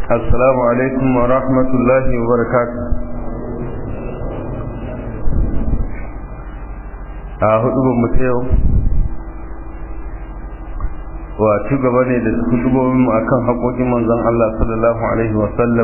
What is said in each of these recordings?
السلام عليكم ورحمة الله وبركاته a hudu mu ta yau wa ci gaba ne da hudubobin mu akan haƙoƙin manzon Allah sallallahu alaihi wa sallam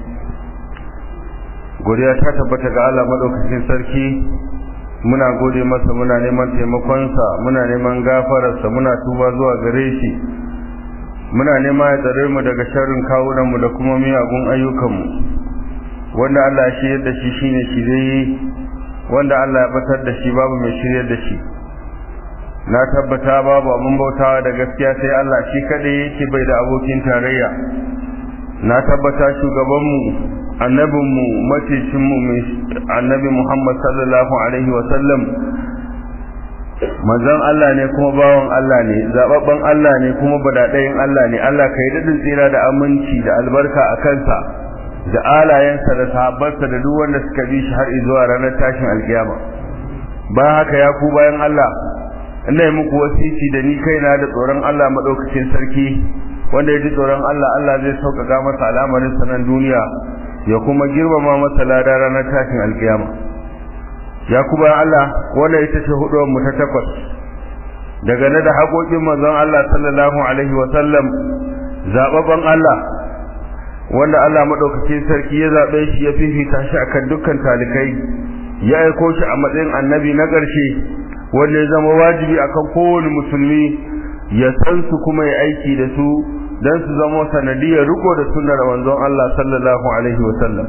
godiya ta tabbata ga Allah madaukakin sarki muna gode masa muna neman taimakonsa muna neman gafararsa muna tuba zuwa gare shi muna nema ya tsare mu daga sharrin kawunan mu da kuma miyagun ayyukan mu wanda Allah shi yadda shi shine shirye wanda Allah ya batar da shi babu mai shiryar da shi na tabbata babu abin bautawa da gaskiya sai Allah shi kadai yake bai da abokin tarayya na tabbata shugabanmu annabinmu macicinmu annabi Muhammad sallallahu alaihi wa sallam manzon Allah ne kuma bawan Allah ne zababban Allah ne kuma badadayin Allah ne Allah kai dadin tsira da aminci da albarka a kansa da alayensa da sahabbansa da duk wanda suka bi shi har zuwa ranar tashin alkiyama bayan haka ya ku bayan Allah ina yi muku wasiti da ni kaina da tsoron Allah madaukakin sarki wanda ya ji tsoron Allah Allah zai sauƙaƙa masa al'amarin sanan duniya ya kuma girmama masa lada ranar tashin alkiyama ya ku bayan Allah wanda ita ce huduwar mu ta takwas daga na da haƙoƙin manzon Allah sallallahu alaihi wa sallam zababban Allah wanda Allah madaukakin sarki ya zabe shi ya fifita shi akan dukkan talikai ya aiko shi a matsayin annabi na ƙarshe wanda ya zama wajibi akan kowane musulmi ya san su kuma ya aiki da su dan su zama sanadiyar riko da sunnar manzon Allah sallallahu alaihi wa sallam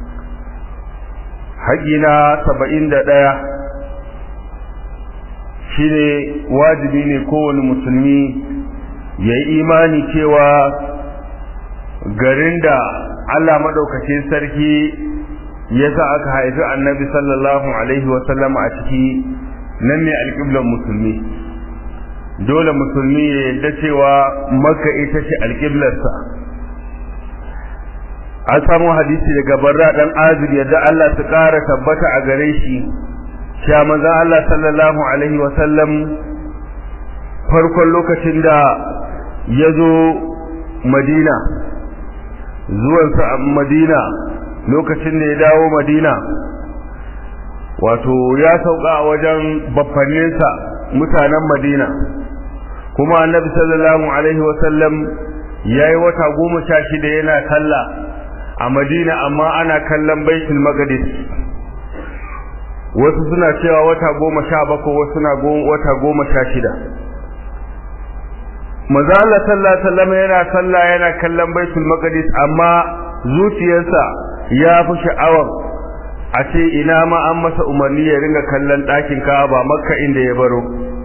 haƙina 71 shine wajibi ne kowane musulmi ya yi imani cewa garin da Allah madaukakin sarki ya sa aka haifi annabi sallallahu alaihi wasallam a ciki nan ne alƙiblar musulmi dole musulmi ya yadda cewa makka ita ce alƙiblarsa an samu hadisi daga barra dan azib yadda Allah ta ƙara tabbata a gare shi cewa manzon Allah sallallahu alaihi wasallam farkon lokacin da ya zo madina zuwansa a madina lokacin da ya dawo madina wato ya sauka a wajen baffanninsa mutanen madina kuma annabi sallallahu alaihi wasallam ya yi wata goma sha shida yana kalla a madina amma ana kallon baitul maqdis wasu suna cewa wata goma sha bakwai wasu na wata goma sha shida manzo Allah sallallahu alaihi wasallam yana sallah yana kallon baitul maqdis amma zuciyarsa ya fi sha'awar a ce ina ma an masa umarni ya ringa kallon ɗakin Ka'aba Makka inda ya baro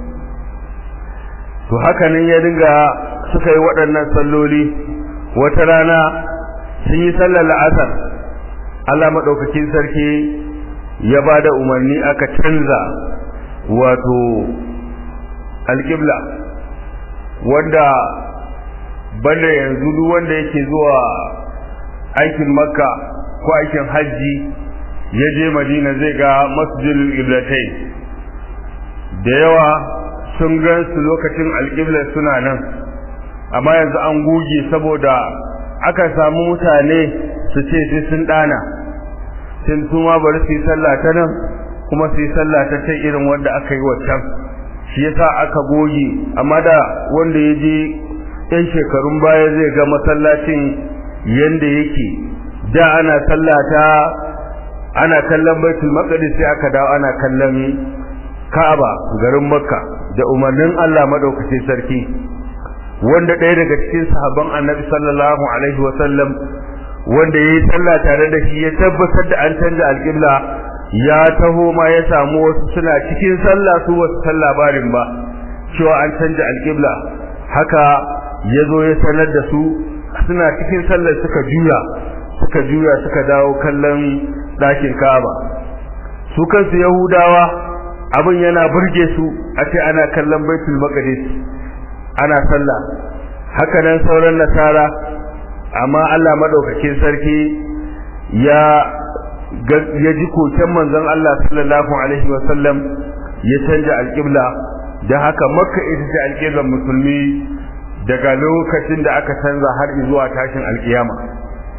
to haka nan ya ringa suka yi waɗannan salloli wata rana sun yi sallar la'asar Allah madaukakin sarki ya ba da umarni aka canza wato alƙibla wanda banda yanzu duk wanda yake zuwa aikin makka ko aikin hajji ya je madina zai ga masjidul iblatai da yawa sun gan su lokacin alƙiblar suna nan amma yanzu an goge saboda aka samu mutane su ce sai sun ɗana sun su ma bari su yi sallah ta nan kuma su yi sallah ta ta irin wanda aka yi waccan shi yasa aka goge amma da wanda ya je yan shekarun baya zai ga masallacin yanda yake da ana sallata ana kallon baitul maqdis sai aka dawo ana kallon Ka'aba garin Makka da umarnin Allah madaukakin sarki wanda ɗaya daga cikin sahabban Annabi sallallahu alaihi wa sallam wanda yayi sallah tare da shi ya tabbatar da an canza alƙibla ya taho ma ya samu wasu suna cikin sallah su wasu san labarin ba cewa an canza alƙibla haka ya zo ya sanar da su suna cikin sallar suka juya suka juya suka dawo kallon ɗakin Ka'aba su kansu Yahudawa abin yana burge su a ce ana kallon Baitul Maqdis ana sallah haka nan sauran nasara amma Allah madaukakin sarki ya ya ji koken manzon Allah sallallahu alaihi wa sallam ya canja alƙibla da haka makka ita ce alƙiblar musulmi daga lokacin da aka canza har zuwa tashin alƙiyama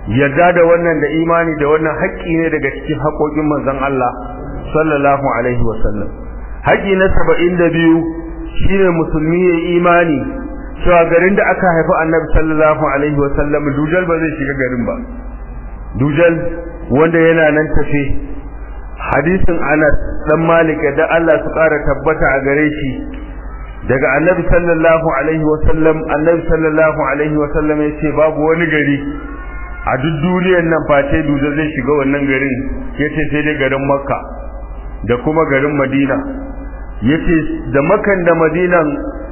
yarda da wannan da imani da wannan haƙƙi ne daga cikin haƙoƙin manzon Allah sallallahu alaihi wasallam haƙƙi na 72 shine musulmi ya imani cewa garin da aka haifi annabi sallallahu alaihi wasallam dujal ba zai shiga garin ba dujal wanda yana nan tafe hadisin Anas dan Malik da Allah su ƙara tabbata a gare shi daga annabi sallallahu alaihi wasallam annabi sallallahu alaihi wasallam ya ce babu wani gari a duk duniyar nan face duje zai shiga wannan garin yace sai dai garin makka da kuma garin madina yace da makan da madinan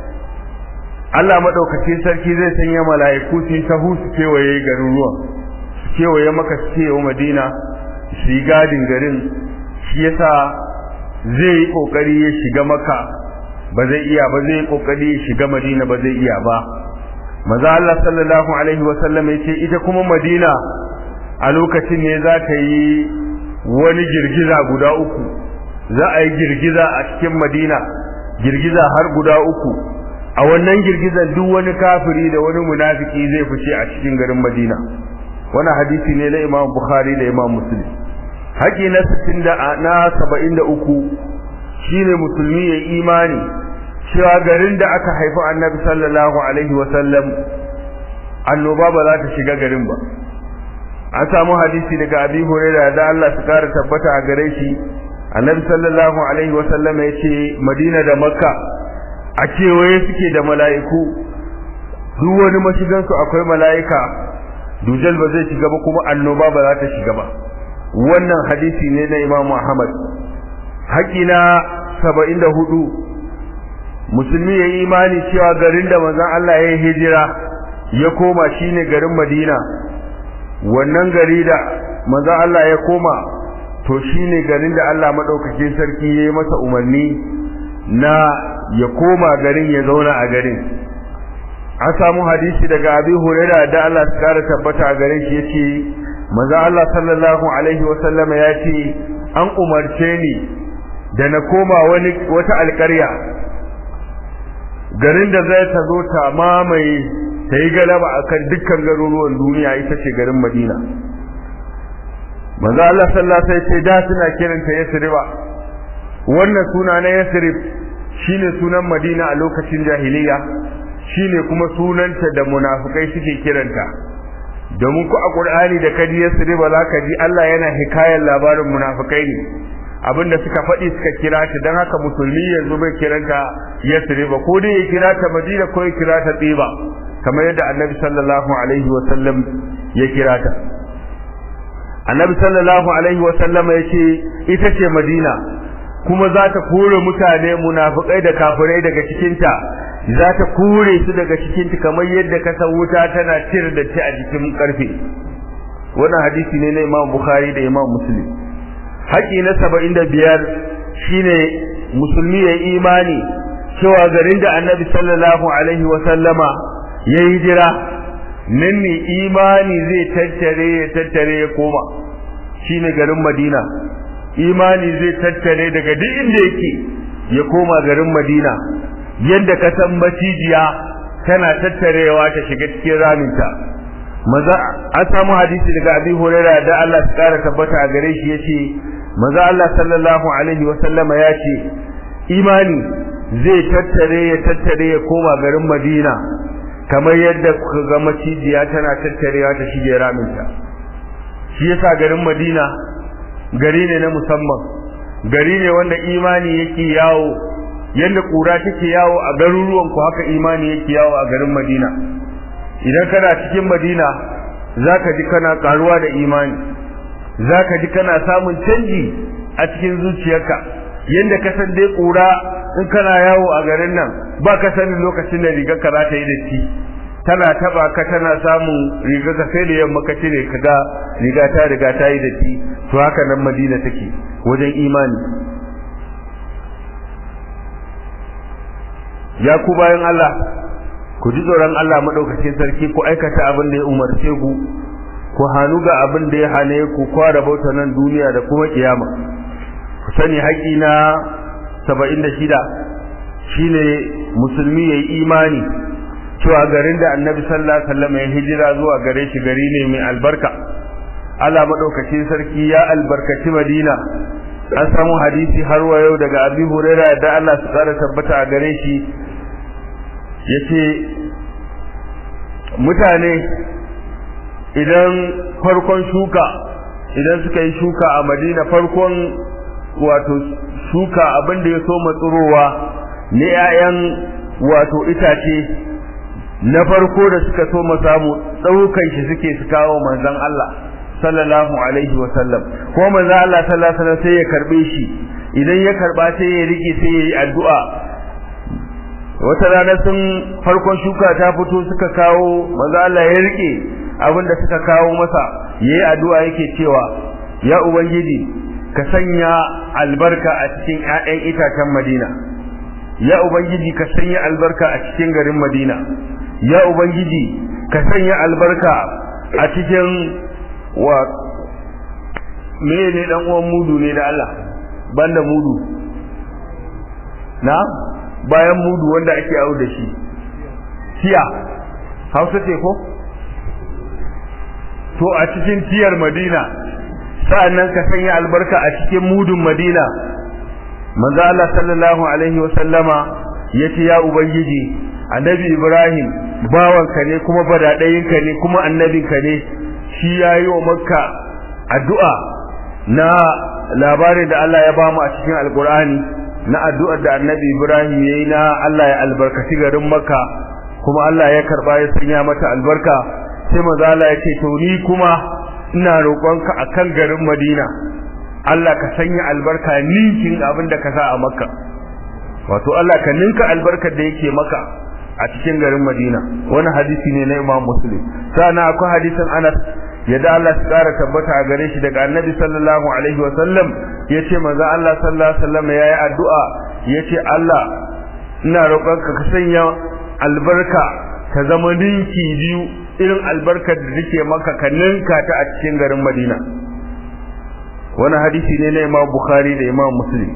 Allah madaukakin sarki zai sanya mala'iku su tahu su kewaye garin ruwan su kewaye maka su kewaye madina su yi gadin garin shi yasa zai yi kokari ya shiga maka ba zai iya ba zai yi kokari ya shiga madina ba zai iya ba maza Allah sallallahu alaihi wasallam ya ce ita kuma madina a lokacin ne za ta yi wani girgiza guda uku za a yi girgiza a cikin madina girgiza har guda uku a wannan girgizan duk wani kafiri da wani munafiki zai fice a cikin garin madina wani hadisi ne na imam bukhari da imam muslim haƙi na 60 da na 73 shine musulmi ya imani cewa garin da aka haifi annabi sallallahu alaihi wasallam annoba ba za ta shiga garin ba an samu hadisi daga abi hurairah da Allah su kara tabbata a gare shi annabi sallallahu alaihi wasallam ya ce madina da makka a kewaye suke da mala'iku duk wani mashigan su akwai mala'ika dujal ba zai shiga ba kuma annoba ba za ta shiga ba wannan hadisi ne na imamu ahmad haƙina saba'in da hudu musulmi ya yi imani cewa garin da manzon Allah ya yi hijira ya koma shine garin Madina wannan gari da manzon Allah ya koma to shine garin da Allah madaukakin sarki ya yi masa umarni na ya koma garin ya zauna a garin an samu hadisi daga Abi Hurairah da Allah ya kara tabbata a garin shi yace manzon Allah sallallahu alaihi wasallama ya ce an umarce ni da na koma wani wata alƙarya garin da zai ta zo ta mamaye ta yi galaba akan dukkan garuruwan duniya ita ce garin Madina manzo Allah sallallahu alaihi wasallam da suna kiranta Yasriba wannan suna na Yasrib shine sunan Madina a lokacin jahiliya shine kuma sunanta da munafikai suke kiranta domin ku a Qur'ani da kadi Yasriba zaka ji Allah yana hikayar labarin munafikai ne abinda suka faɗi suka kira ta don haka musulmi yanzu bai kiranta yasriba ko dai ya kira ta madina ko ya kira ta tsiba kamar yadda annabi sallallahu alaihi wa sallam ya kira ta annabi sallallahu alaihi wa sallam ya ce ita ce madina kuma za ta kore mutane munafikai da kafirai daga cikinta za ta kore su daga cikinta kamar yadda ka san wuta tana cire da ci a jikin karfe wannan hadisi ne na imam bukhari da imam muslim haƙi na saba'in da biyar shine musulmi ya imani cewa garin da annabi sallallahu alaihi wasallama ya yi jira nan ne imani zai tattare ya tattare ya koma shine garin madina imani zai tattare daga duk inda yake ya koma garin madina yadda ka san macijiya tana tattarewa ta shiga cikin raminta maza an samu hadisi daga abi hurairah da Allah ya kara tabbata a gare shi yace maza Allah sallallahu alaihi wa sallama ya ce imani zai tattare ya tattare ya koma garin Madina kamar yadda kuka ga macijiya tana tattarewa ta shige raminta shi yasa garin Madina gari ne na musamman gari ne wanda imani yake yawo yadda kura take yawo a garuruwan ku haka imani yake yawo a garin Madina idan kana cikin Madina zaka ji kana karuwa da imani zaka ji kana samun canji a cikin zuciyarka yanda ka san dai kura in kana yawo a garin nan ba ka sanin lokacin da rigar ka za ta yi datti tana taba ka tana samun rigar ka sai da yamma ka cire ka ga riga ta riga ta yi datti to haka nan Madina take wajen imani ya ku bayan Allah ku ji tsoron Allah madaukakin sarki ku aikata abin da ya umarce ku ku hannu ga abin da ya hane ku kwara bauta nan duniya da kuma kiyama ku sani haƙi na 76 shine musulmi yayi imani cewa garin da annabi sallallahu alaihi wasallam ya hijira zuwa gare shi gari ne mai albarka Allah madaukakin sarki ya albarkaci Madina an samu hadisi har wa yau daga Abi Hurairah da Allah su kara tabbata a gare shi yace mutane idan farkon shuka idan suka yi shuka a Madina farkon wato shuka abin da ya so matsurowa ne 'ya'yan wato itace na farko da suka so samu ɗaukan shi suke su kawo manzon Allah sallallahu alaihi wa sallam ko manzon Allah sallallahu alaihi wasallam sai ya karbe shi idan ya karba sai ya rike sai ya yi addu'a wata rana sun farkon shuka ta fito suka kawo manzon Allah ya rike abin da suka kawo masa yayi addu'a yake cewa ya ubangiji ka sanya albarka a cikin ƴaƴan itacen Madina ya ubangiji ka sanya albarka a cikin garin Madina ya ubangiji ka sanya albarka a cikin wa me ne dan uwan mudu ne da Allah banda mudu na bayan mudu wanda ake awo da shi tiya Hausa ce ko to a cikin tiyar Madina sa'annan ka sanya albarka a cikin mudun Madina manzo Allah sallallahu alaihi wasallama yace ya ubangiji annabi Ibrahim bawanka ne kuma badadayinka ne kuma annabinka ne shi yayi wa makka addu'a na labarin da Allah ya bamu a cikin alqur'ani na addu'ar da annabi Ibrahim yayi na Allah ya albarkaci garin makka kuma Allah ya karba ya sanya mata albarka sai manzo Allah ya ce to ni kuma ina roƙonka akan garin Madina Allah ka sanya albarka ninkin abin da ka sa a Makka wato Allah ka ninka albarkar da yake maka a cikin garin Madina wani hadisi ne na Imam Muslim sana akwai hadisin Anas yadda Allah ya tsara tabbata a gare shi daga Annabi sallallahu alaihi wa sallam yace manzo Allah sallallahu alaihi wa sallam yayi addu'a yace Allah ina roƙonka ka sanya albarka ta zama ninki biyu irin albarkar da nake maka ka ninka ta a cikin garin Madina wani hadisi ne na Imam Bukhari da Imam Muslim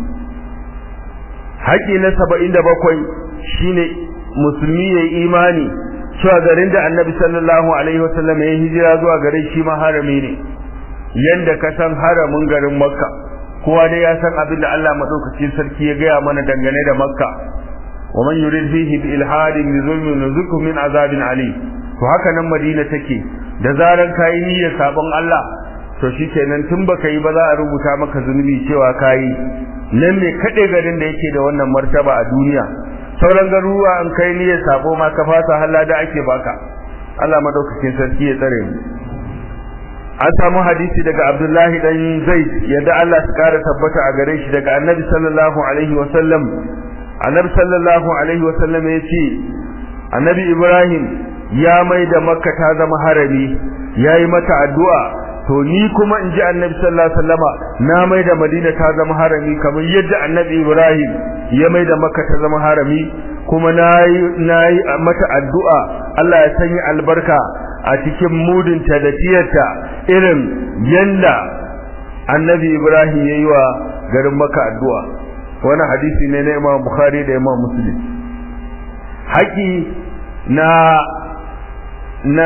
haƙi na 77 shine musulmi yayi imani cewa garin da Annabi sallallahu alaihi wasallam ya hijira zuwa garin shi ma harami ne yanda ka san haramin garin Makka kowa dai ya san abin da Allah madaukakin sarki ya gaya mana dangane da Makka ومن يريد فيه بإلحاد بظلم نزقه من عذاب عليم to haka nan Madina take da zaran kai niyyar sabon Allah to shikenan tun baka yi ba za a rubuta maka zunubi cewa kai nan ne kade garin da yake da wannan martaba a duniya sauran garuruwa an kai niyyar sabo ma ka fasa halla da ake baka Allah madaukakin sarki ya tsare mu an samu hadisi daga Abdullahi dan Zaid yadda Allah ya kara tabbata a gare shi daga Annabi sallallahu alaihi wa sallam Annabi sallallahu alaihi wa sallam ya ce Annabi Ibrahim ya mai da makka ta zama harami ya yi mata addu'a to ni kuma in ji annabi sallallahu alaihi wasallama na mai da madina ta zama harami kamar yadda annabi ibrahim ya mai da makka ta zama harami kuma na yi mata addu'a allah ya sanya albarka a cikin mudinta da tiyarta irin yanda annabi ibrahim ya yi wa garin makka addu'a wani hadisi ne na imam bukhari da imam muslim haƙi na na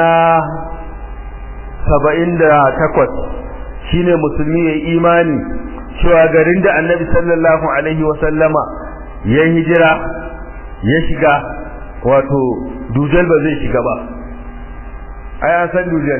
saba'in da takwas shine musulmi ya imani cewa garin da annabi sallallahu alaihi wasallama ya hijira ya shiga wato dujal ba zai shiga ba ai an san dujal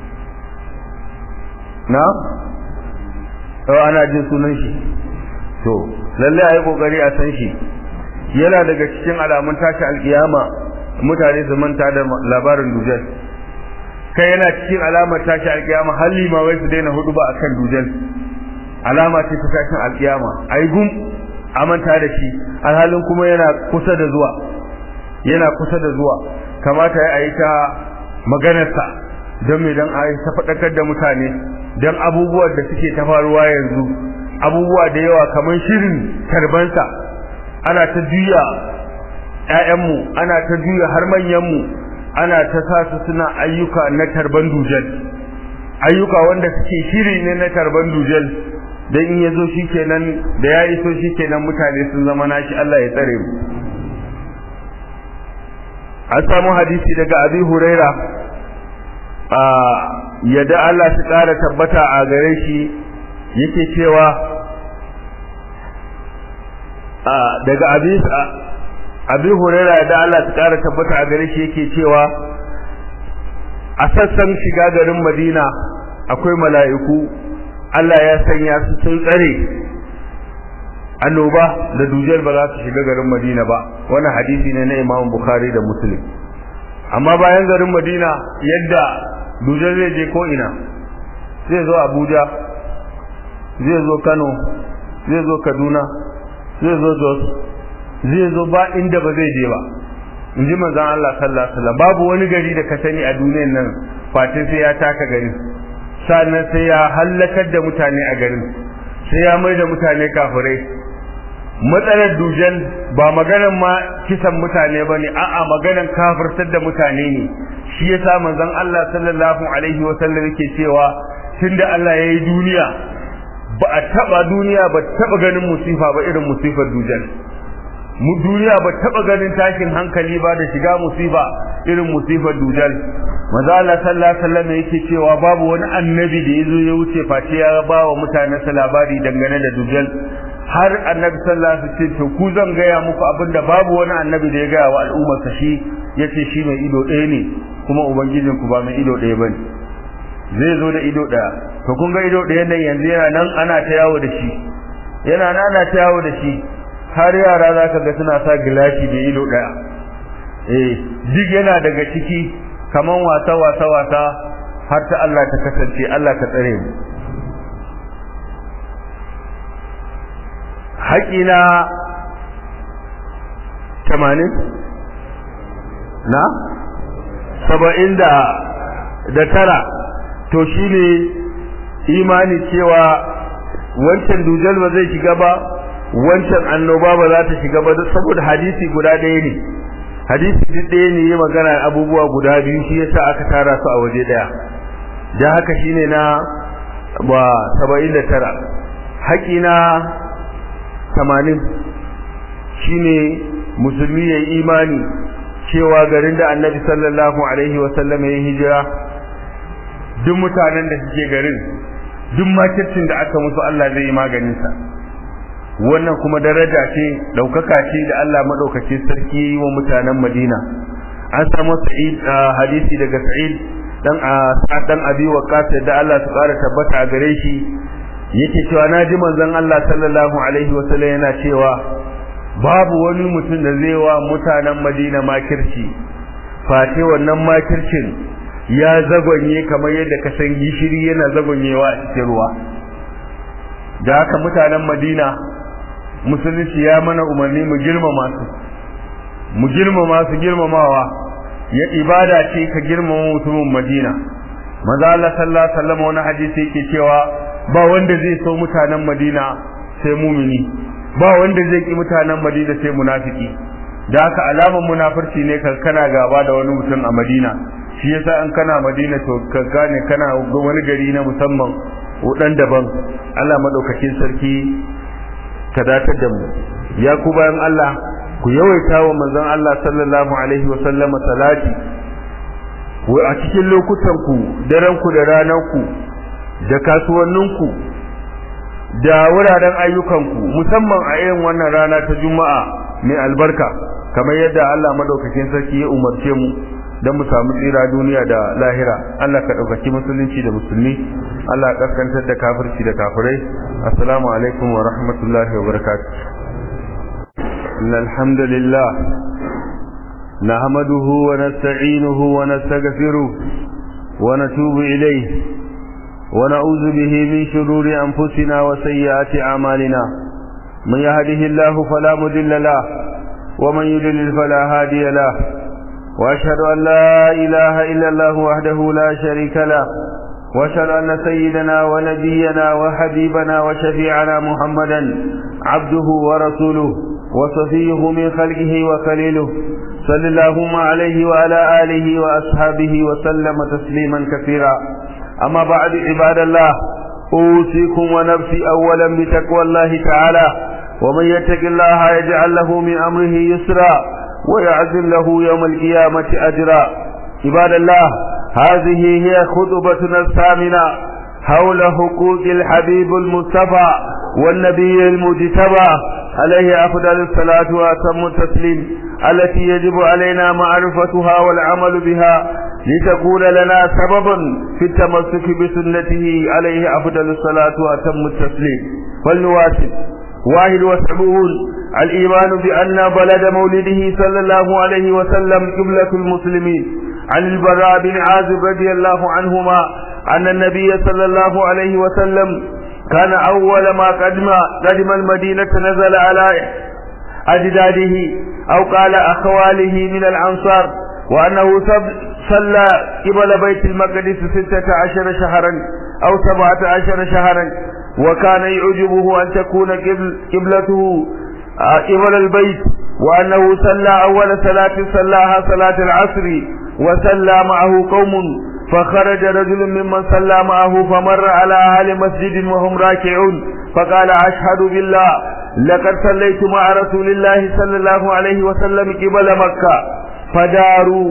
na? yau ana jin sunan shi to lalle a yi kokari a san shi yana daga cikin alamun tashi alkiyama mutane su manta da labarin dujal kai yana cikin alamar tashi alkiyama halli ma wai su daina hudu ba akan dujal alama ce ta tashin alkiyama ai gum a manta da shi alhalin kuma yana kusa da zuwa yana kusa da zuwa kamata ya yi ta maganarsa don me don a yi ta faɗakar da mutane don abubuwan da suke ta faruwa yanzu abubuwa da yawa kamar shirin tarbansa ana ta juya ƴaƴanmu ana ta juya har manyanmu ana ta sa su suna ayyuka na tarban dujal ayyuka wanda suke shiri ne na tarban dujal dan in yazo shikenan da ya iso shikenan mutane sun zama nashi Allah ya tsare mu an samu hadisi daga abi huraira a yadda Allah su ƙara tabbata a gare shi yake cewa daga abi abi huraira yadda Allah su ƙara tabbata a gare shi yake cewa a sassan shiga garin madina akwai mala'iku Allah ya sanya su sun tsare annoba da dujiyar ba za su shiga garin madina ba wannan hadisi ne na imam bukhari da muslim amma bayan garin madina yadda dujiyar zai je ko ina zai zo abuja zai zo kano zai zo kaduna zai zo jos zai zo ba inda ba zai je ba in ji manzon Allah sallallahu alaihi wasallam babu wani gari da ka sani a duniyar nan fatin sai ya taka garin sannan sai ya hallakar da mutane a garin sai ya mai da mutane kafirai matsalar dujan ba maganar ma kisan mutane ba ne a'a maganar kafirtar da mutane ne shi ya sa manzon Allah sallallahu alaihi wa sallam yake cewa tunda Allah ya yi duniya ba a taba duniya ba taba ganin musifa ba irin musifar dujan mu duniya ba taba ganin tashin hankali ba da shiga musifa irin musifar dujal manzo Allah sallallahu alaihi wasallam yake cewa babu wani annabi da yazo ya wuce face ya ba wa mutanensa labari dangane da dujal har annabi sallallahu alaihi wasallam to ku zan gaya muku abinda babu wani annabi da ya gaya wa al'ummar sa shi yace shi mai ido ɗaya ne kuma ubangijin ku ba mai ido ɗaya bane zai zo da ido ɗaya to kun ga ido ɗaya nan yanzu yana nan ana ta yawo da shi yana nan ana ta yawo da shi har yara zaka ga suna sa gilashi da ido ɗaya eh duk yana daga ciki kaman wasa wasa wasa har ta Allah ta kasance Allah ka tsare mu haƙina tamanin na saba'in da da tara to shi ne imani cewa wancan dujal ba zai shiga ba wancan annoba ba za ta shiga ba saboda hadisi guda ɗaya ne hadisi duk ɗaya ne ya magana abubuwa guda biyu shi yasa aka tara su a waje ɗaya da haka shine na ba saba'in da tara haƙina tamanin shine musulmi ya yi imani cewa garin da annabi sallallahu alaihi wasallam ya hijira duk mutanen da suke garin duk makircin da aka musu Allah zai yi maganinsa wannan kuma daraja ce daukaka ce da Allah madaukake sarki yi wa mutanen Madina an samu Sa'id hadisi daga Sa'id dan Sa'ad dan Abi Waqqas da Allah su kara tabbata a gare shi yake cewa naji manzon Allah sallallahu alaihi wa sallam yana cewa babu wani mutum da zai wa mutanen Madina makirci fate wannan makircin ya zagonye kamar yadda ka san gishiri yana zagonyewa a cikin ruwa da haka mutanen Madina musulunci ya mana umarni mu girmama su mu girmama su girmamawa ya ibada ce ka girmama mutumin Madina manzo Allah sallallahu alaihi wasallam wani hadisi yake cewa ba wanda zai so mutanen Madina sai mumini ba wanda zai ki mutanen Madina sai munafiki da haka alaman munafurci ne ka kana gaba da wani mutum a Madina shi yasa in kana Madina to ka gane kana wani gari na musamman wadan daban Allah madaukakin sarki ka datar da mu ya ku bayan Allah ku yawaita wa manzon Allah sallallahu alaihi wa sallama salati wa a cikin lokutan ku daren ku da ranar ku da kasuwannin ku da wuraren ayyukan ku musamman a irin wannan rana ta Juma'a mai albarka kamar yadda Allah madaukakin sarki ya umarce mu dan mu samu tsira duniya da lahira Allah ka daukaki musulunci da musulmi Allah ka kaskantar da kafirci da kafirai assalamu alaikum wa rahmatullahi wa barakatuh innal hamdalillah nahmaduhu wa nasta'inuhu wa nastaghfiruh wa natubu ilayhi wa na'udhu bihi min shururi anfusina wa sayyiati a'malina man yahdihillahu fala mudilla lahu wa man yudlil fala hadiya lahu وأشهد أن لا إله إلا الله وحده لا شريك له وأشهد أن سيدنا ونبينا وحبيبنا وشفيعنا محمدا عبده ورسوله وصفيه من خلقه وخليله صل اللهم عليه وعلى آله وأصحابه وسلم تسليما كثيرا أما بعد عباد الله أوصيكم ونفسي أولا بتقوى الله تعالى ومن يتق الله يجعل له من أمره يسرا ويعزل له يوم القيامة أجرا عباد الله هذه هي خطبتنا الثامنة حول حقوق الحبيب المصطفى والنبي المجتبى عليه أفضل الصلاة وأتم التسليم التي يجب علينا معرفتها والعمل بها لتكون لنا سببا في التمسك بسنته عليه أفضل الصلاة وأتم التسليم فلنواصل واحد وسبعون الإيمان بأن بلد مولده صلى الله عليه وسلم قبلة المسلمين عن البراء بن عازب رضي الله عنهما أن النبي صلى الله عليه وسلم كان أول ما قدم قدم المدينة نزل على أجداده أو قال أخواله من الأنصار وأنه صلى قبل بيت المقدس ستة عشر شهرا أو سبعة عشر شهرا وكان يعجبه أن تكون قبلته قبل البيت وأنه صلى أول صلاة صلاها صلاة العصر وصلى معه قوم فخرج رجل ممن صلى معه فمر على أهل مسجد وهم راكعون فقال أشهد بالله لقد صليت مع رسول الله صلى الله عليه وسلم قبل مكة فداروا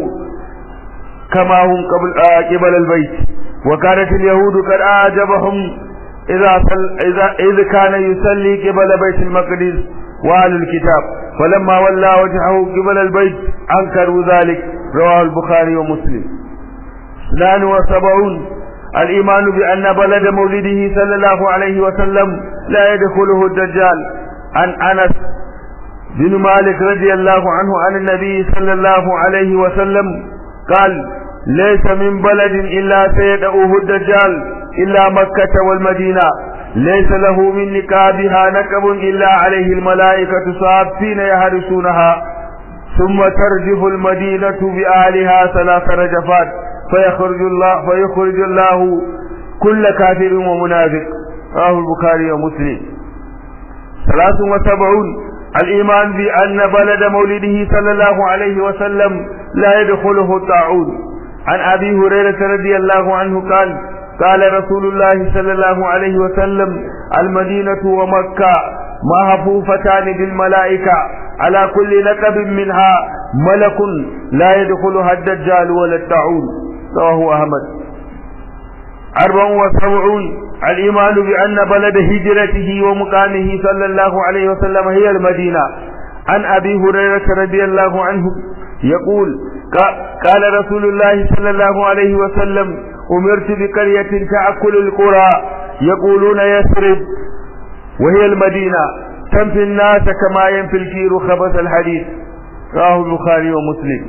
كما هم قبل آه قبل البيت وكانت اليهود قد أعجبهم إذا, صل إذا إذ كان يصلي قبل بيت المقدس وأهل الكتاب فلما ولى وجهه قبل البيت أنكروا ذلك رواه البخاري ومسلم اثنان وسبعون الإيمان بأن بلد مولده صلى الله عليه وسلم لا يدخله الدجال عن أنس بن مالك رضي الله عنه عن النبي صلى الله عليه وسلم قال ليس من بلد إلا سيدعوه الدجال إلا مكة والمدينة ليس له من نكابها نكب إلا عليه الملائكة صافين يهرسونها ثم ترجف المدينة بأهلها ثلاث رجفات فيخرج الله فيخرج الله كل كافر ومنافق رواه البخاري ومسلم ثلاث وسبعون الإيمان بأن بلد مولده صلى الله عليه وسلم لا يدخله الطاعون عن أبي هريرة رضي الله عنه قال قال رسول الله صلى الله عليه وسلم المدينة ومكة محفوفتان بالملائكة على كل لقب منها ملك لا يدخلها الدجال ولا الطاعون رواه أحمد أربع وسبعون الإيمان بأن بلد هجرته ومقامه صلى الله عليه وسلم هي المدينة عن أبي هريرة رضي الله عنه يقول قال رسول الله صلى الله عليه وسلم أمرت بقرية تأكل القرى يقولون يثرب وهي المدينة تنفي الناس كما ينفي الكير خبث الحديث رواه البخاري ومسلم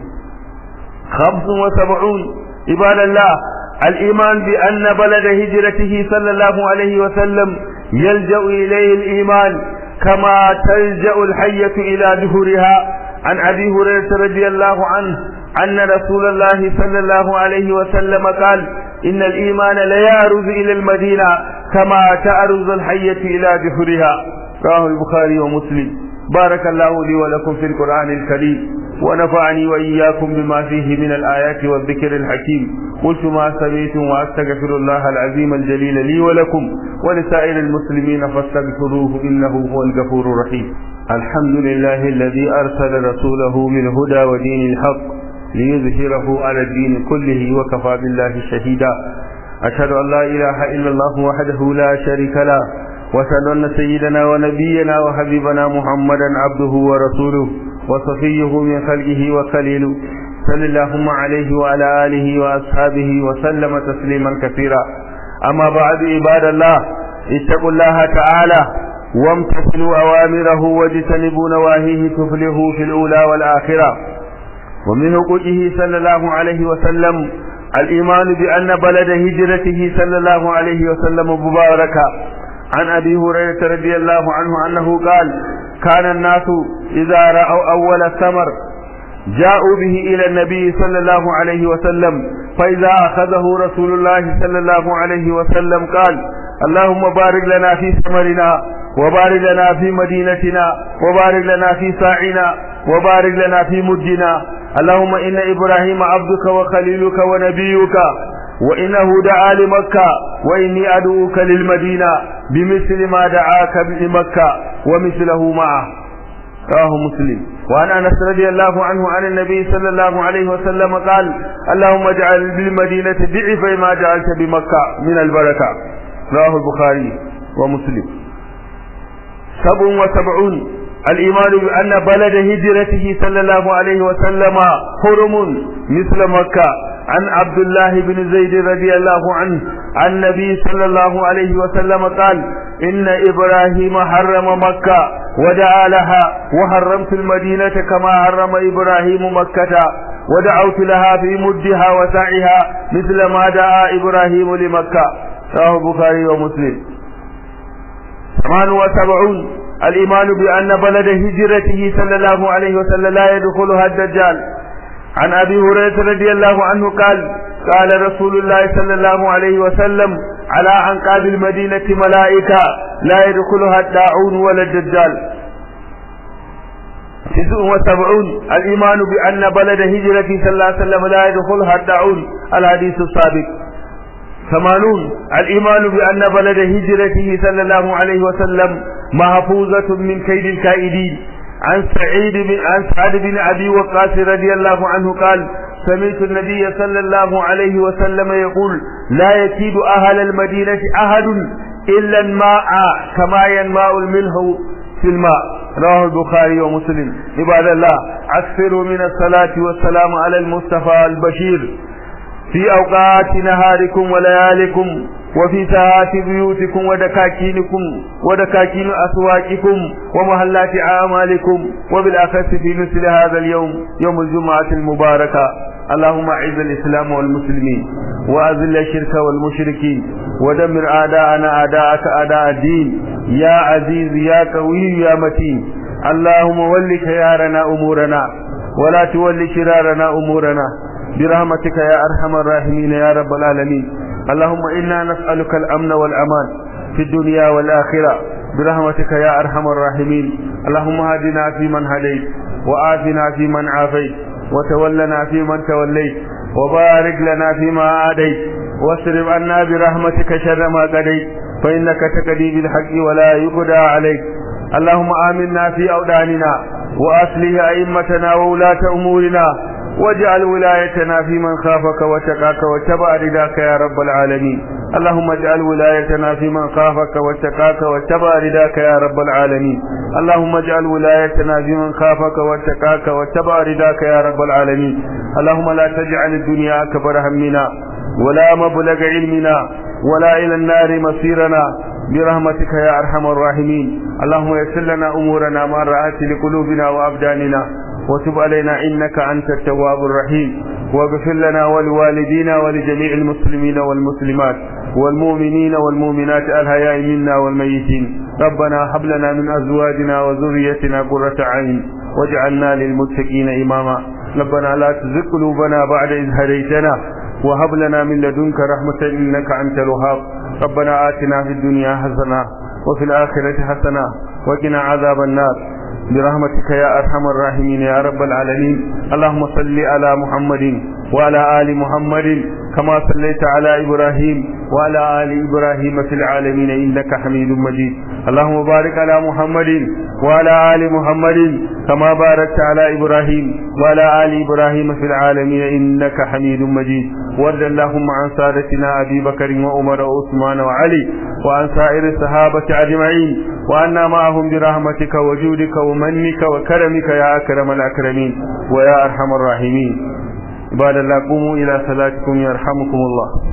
خمس وسبعون عباد الله الإيمان بأن بلد هجرته صلى الله عليه وسلم يلجأ إليه الإيمان كما تلجأ الحية إلى دهرها عن أبي هريرة رضي الله عنه أن رسول الله صلى الله عليه وسلم قال إن الإيمان ليعرض إلى المدينة كما تعرض الحية إلى جحرها رواه البخاري ومسلم بارك الله لي ولكم في القرآن الكريم ونفعني وإياكم بما فيه من الآيات والذكر الحكيم قلت ما سمعتم وأستغفر الله العظيم الجليل لي ولكم ولسائر المسلمين فاستغفروه إنه هو الغفور الرحيم الحمد لله الذي أرسل رسوله بالهدى ودين الحق ليظهره على الدين كله وكفى بالله شهيدا أشهد أن لا إله إلا الله وحده لا شريك له وأشهد أن سيدنا ونبينا وحبيبنا محمدا عبده ورسوله وصفيه من خلقه وخليله صلى اللهم عليه وعلى آله وأصحابه وسلم تسليما كثيرا أما بعد عباد الله اتقوا الله تعالى وامتثلوا أوامره واجتنبوا نواهيه تفلحوا في الأولى والآخرة ومن حقوقه صلى الله عليه وسلم الإيمان بأن بلد هجرته صلى الله عليه وسلم مباركة عن أبي هريرة رضي الله عنه أنه قال كان الناس إذا رأوا أول الثمر جاءوا به إلى النبي صلى الله عليه وسلم فإذا أخذه رسول الله صلى الله عليه وسلم قال اللهم بارك لنا في ثمرنا وبارك لنا في مدينتنا وبارك لنا في ساعنا وبارك لنا في مدنا اللهم إن إبراهيم عبدك وخليلك ونبيك وإنه دعا لمكة وإني أدعوك للمدينة بمثل ما دعاك بمكة ومثله معه رواه مسلم وعن انس رضي الله عنه عن النبي صلى الله عليه وسلم قال اللهم اجعل بالمدينه ضعف ما جعلت بمكه من البركه رواه البخاري ومسلم سبع وسبعون الإيمان بأن بلد هجرته صلى الله عليه وسلم حرم مثل مكة عن عبد الله بن زيد رضي الله عنه عن النبي صلى الله عليه وسلم قال إن إبراهيم حرم مكة ودعا لها وحرمت المدينة كما حرم إبراهيم مكة ودعوت لها في مدها وسعها مثل ما دعا إبراهيم لمكة رواه البخاري ومسلم ثمان وسبعون الإيمان بأن بلد هجرته صلى الله عليه وسلم لا يدخلها الدجال عن أبي هريرة رضي الله عنه قال قال رسول الله صلى الله عليه وسلم على أنقاب المدينة ملائكة لا يدخلها الداعون ولا الدجال تسع وسبعون الإيمان بأن بلد هجرته صلى الله عليه وسلم لا يدخلها الداعون الحديث السابق ثمانون الإيمان بأن بلد هجرته صلى الله عليه وسلم محفوظة من كيد الكائدين عن سعيد بن عن سعد بن أبي وقاص رضي الله عنه قال سمعت النبي صلى الله عليه وسلم يقول لا يكيد أهل المدينة أحد إلا الماء كما ينماء الملح في الماء رواه البخاري ومسلم عباد الله أكثروا من الصلاة والسلام على المصطفى البشير في أوقات نهاركم وليالكم وفي ساعات بيوتكم ودكاكينكم ودكاكين أسواقكم ومهلات أعمالكم وبالأخص في مثل هذا اليوم يوم الجمعة المباركة اللهم أعز الإسلام والمسلمين وأذل الشرك والمشركين ودمر أعداءنا أعداءك أعداء الدين يا عزيز يا قوي يا متين اللهم ول خيارنا أمورنا ولا تول شرارنا أمورنا برحمتك يا أرحم الراحمين يا رب العالمين اللهم إنا نسألك الأمن والأمان في الدنيا والآخرة برحمتك يا أرحم الراحمين اللهم هدنا في من هديت وآتنا في من عافيت وتولنا في من توليت وبارك لنا فيما عاديت واصرف عنا برحمتك شر ما قضيت فإنك تقضي بالحق ولا يقضى عليك اللهم آمنا في أوداننا وأصلح أئمتنا وولاة أمورنا واجعل ولايتنا في من خافك واتقاك واتبع رداك يا رب العالمين اللهم اجعل ولايتنا في من خافك واتقاك واتبع رداك يا رب العالمين اللهم اجعل ولايتنا في من خافك واتقاك واتبع رداك يا رب العالمين اللهم لا تجعل الدنيا أكبر همنا ولا مبلغ علمنا ولا إلى النار مصيرنا برحمتك يا أرحم الراحمين اللهم يسر لنا أمورنا مع الرعاة لقلوبنا وأبداننا وتب علينا إنك أنت التواب الرحيم واغفر لنا ولوالدينا ولجميع المسلمين والمسلمات والمؤمنين والمؤمنات الحياء منا والميتين ربنا هب لنا من أزواجنا وذريتنا قرة عين واجعلنا للمتقين إماما ربنا لا تزغ قلوبنا بعد إذ هديتنا وهب لنا من لدنك رحمة إنك أنت الوهاب ربنا آتنا في الدنيا حسنة وفي الآخرة حسنة وقنا عذاب النار برحمتك يا أرحم الراحمين يا رب العالمين اللهم صل على محمد وعلى آل محمد كما صليت على إبراهيم وعلى آل إبراهيم في العالمين إنك حميد مجيد اللهم بارك على محمد وعلى آل محمد كما باركت على إبراهيم وعلى آل إبراهيم في العالمين إنك حميد مجيد وارض اللهم عن سادتنا أبي بكر وعمر وعثمان وعلي وعن سائر الصحابة أجمعين وأنا معهم برحمتك وجودك ومنك وكرمك يا أكرم الأكرمين ويا أرحم الراحمين عباد الله قوموا إلى صلاتكم يرحمكم الله